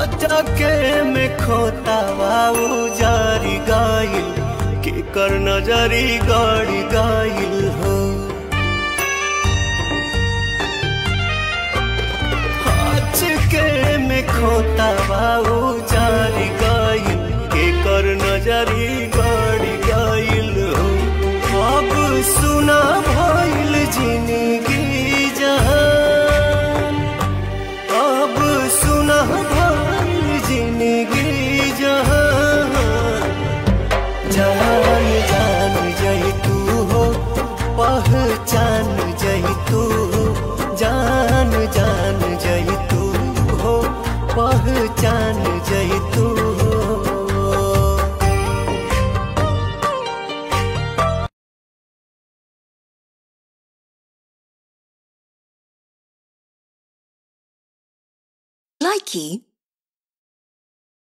अटके में खोतावा उजारी गाइल के कर नजरी गाड़ी गाइल हो अटके में खोतावा उजारी गाइल के कर नजरी गाड़ी गाइल हो अब सुना भइल जिंदगी जहान अब सुना भइल जिंदगी जहान जान जान जई तू हो पहचान जई तू हो जान जान जई तू हो पहचान जई तू हो Likey